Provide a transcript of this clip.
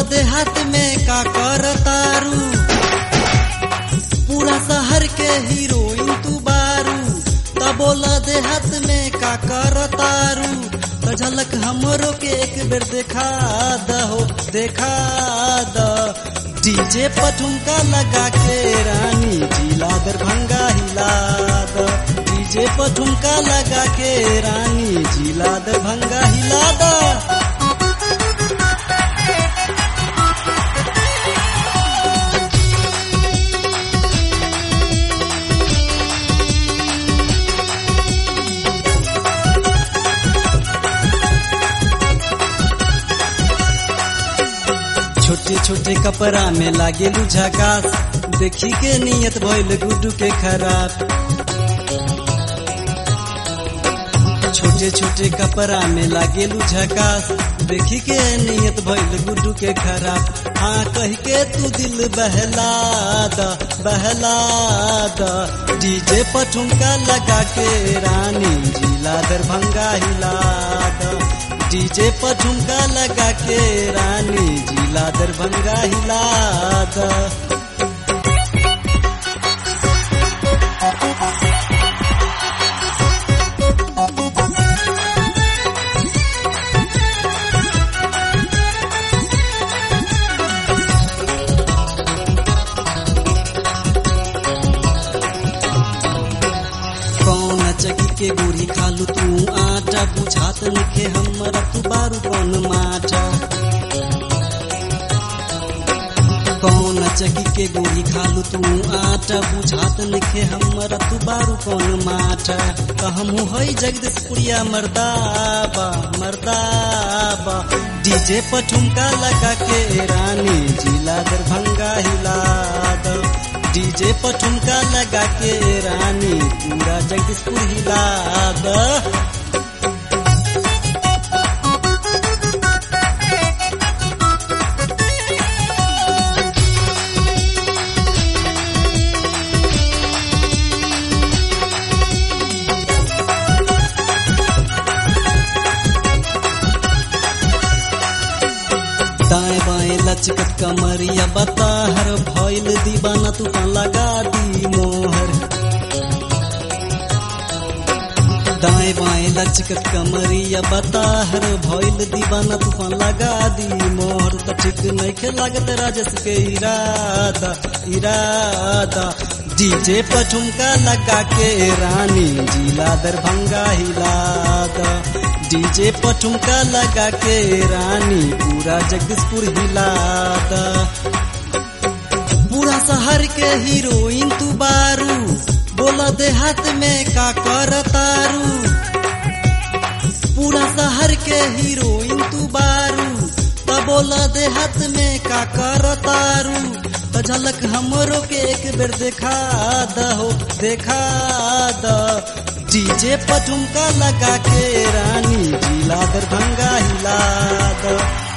देहात में का कर तारू पूरा शहर के हीरोइन तू बारू त बोला देहात में का कर तारू त झलक हमरो के एक बेर देखा दहो देखा द डीजे पठुमका लगा के रानी जिला दरभंगा हिला द डीजे पठुमका लगा के रानी जिला दरभंगा हिला द छोटे छोटे कपड़ा में लागे झकास देखी के नियत भइल गुड्डू के खराब छोटे छोटे कपड़ा में लागे झकास देखी के नियत भइल गुड्डू के खराब हाँ कह के तू दिल बहला द बहला द डीजे पठुमका लगा के रानी जिला दरभंगा हिला द डीजे पर झुमका लगा के रानी जिला दरभंगा हिला द कौन चकी के गोरी खालू तू आटा बुझात लिखे हमरा तू बारू कौन माटा कौन चकी के गोरी खालू तू आटा बुझात लिखे हमरा तू बारू कौन माटा त हमहू हई जगदीशपुरिया मर्दाबा मर्दाबा डीजे पर ठुमका लगा के रानी जिला दरभंगा हिला द डीजे पर ठुमका लगा के रानी पूरा जगदीशपुर हिला द दाएं बाएं लचकत कमरिया बता हर भइल दीवाना तू लगा दी मोहर दाएं बाएं लचकत कमरिया बता हर भइल दीवाना तू लगा दी मोहर त ठीक नहीं के लागत राजस के इरादा इरादा डीजे पर ठुमका लगा के रानी जिला दरभंगा हिला द डीजे पर ठुमका लगा के रानी पूरा जगदीशपुर हिला द पूरा शहर के हीरोइन तू बारू बोला देहात में का कर तारू पूरा शहर के हीरोइन तू बारू त बोला देहात में का कर तारू त झलक हमरो के एक बेर देखा दहो देखा द डीजे पर ठुमका लगा के रानी जिला दरभंगा हिला द